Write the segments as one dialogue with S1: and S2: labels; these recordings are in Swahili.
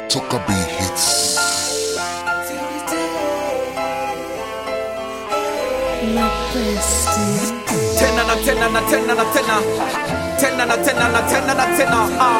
S1: Toka B hits.
S2: tena na tena na tena na tena tena na tena na tena na tena ah.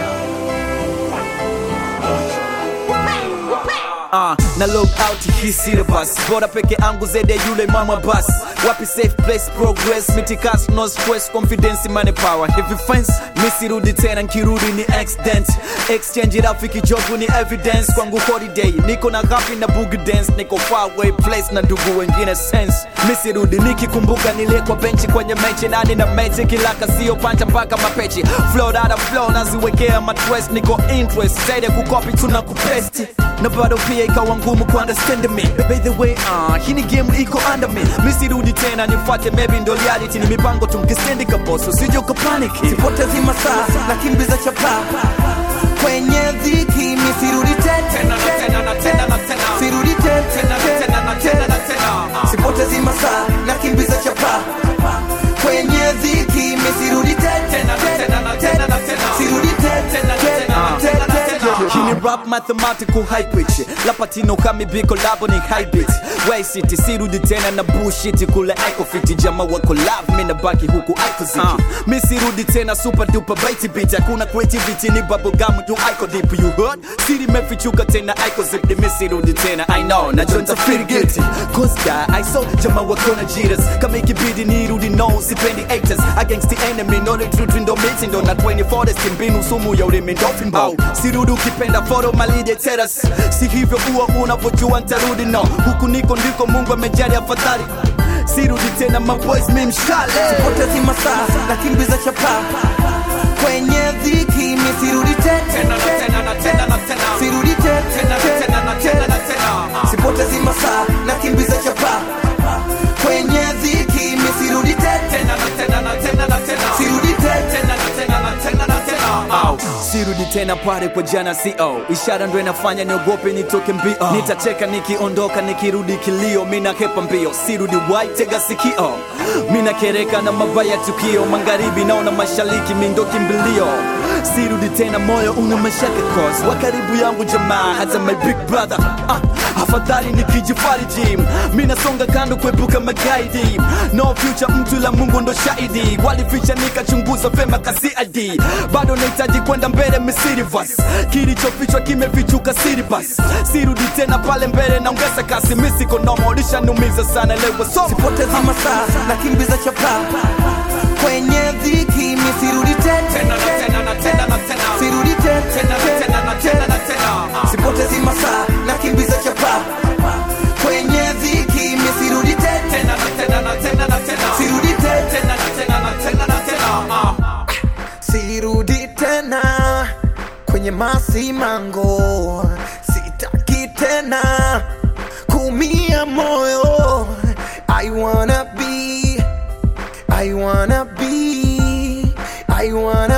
S2: Uh, na log out hii syllabus bora peke angu zede yule mama bus wapi safe place progress mitikas no stress confidence money power heavy fence misirudi tena nkirudi ni accident exchange rafiki jobu ni evidence kwangu holiday niko na happy na boogie dance niko far away place na ndugu wengine sense misirudi nikikumbuka niliyekwa benchi kwenye mechi nani na mechi kilaka sio panja mpaka mapechi flow dada flow naziwekea matwest niko interest zaidi ya kukopi tuna kupesti na bado pia ikawa ngumu kuunderstand me by the way uh, hii ni game iko under me misirudi tena nifuate maybe ndo reality ni mipango tumkistendi kaboso sije ukapaniki
S3: sipotezi masaa na kimbiza chapa kwenye dhiki misirudi
S2: Tena na tena na tena na tena.
S3: sirudi
S2: Tena na tena na tena na tena. Ah.
S3: sipotezi masaa na kimbiza chapa kwenye dhiki misirudi
S2: Tena na tena na tena na tena.
S3: sirudi
S2: Tena na tena na tena na tena. Hii ni rap mathematical high pitch lapatino kami biko labo ni high beat way city sirudi tena na bullshit kule iko fiti jama wako love mimi nabaki huku iko ziki uh, mi sirudi tena super duper baity beat hakuna creativity ni bubble gum tu iko deep you heard siri mefichuka tena iko zip mi sirudi tena i know na jonta feel guilty cause guy i saw jama wako na jitters kama ikibidi nirudi no sipendi haters against the enemy no retreat ndo mitindo na 24 desti mbinu sumu ya ulimi ndo fimbo sirudi ukipenda photo malide teras si hivyo huwa unavyojua ntarudi no huku niko ndiko mungu amejali afadhali sirudi tena maboys mi mshale
S3: sipotezi masaa na kimbiza chapa kwenye dhiki misirudi
S2: Tena na tena na tena na tena.
S3: sirudi
S2: Tena na tena na tena na tena. Ah.
S3: sipotezi masaa na kimbiza chapa kwenye dhiki misirudi
S2: Tena na tena na tena na tena.
S3: sirudi
S2: Tena na tena na tena na tena. Au, sirudi tena pale kwa jana co ishara ndo inafanya niogope nitoke mbio nitacheka nikiondoka nikirudi kilio mina hepa mbio sirudi wai tega sikio mina kereka na mabaya tukio magharibi naona mashariki mindo kimbilio sirudi tena moyo una mashaka cause wa karibu yangu jamaa hata my big brother ah, afadhali nikijifariji minasonga kando kuepuka magaidi no future mtu la mungu ndo shahidi walificha nikachunguza vema kasidi bado nahitaji kwenda mbele misirivas kilichofichwa kimefichuka siribas sirudi tena pale mbele naongeza kasi misikonomo lishanumiza sana lewa so
S3: sipotezi masaa na kimbiza chapa kwenye dhiki misirudi
S2: Tena na tena na tena na tena.
S3: sirudi
S2: Tena na tena na tena na tena. Ah.
S3: sipotezi masaa na kimbiza chapa kwenye dhiki misirudi
S2: Tena na tena na tena na tena.
S3: sirudi
S2: Tena na tena na tena na tena. Ah.
S3: sirudi tena kwenye masimango sitaki tena kumia moyo i wanna be i wanna be i wanna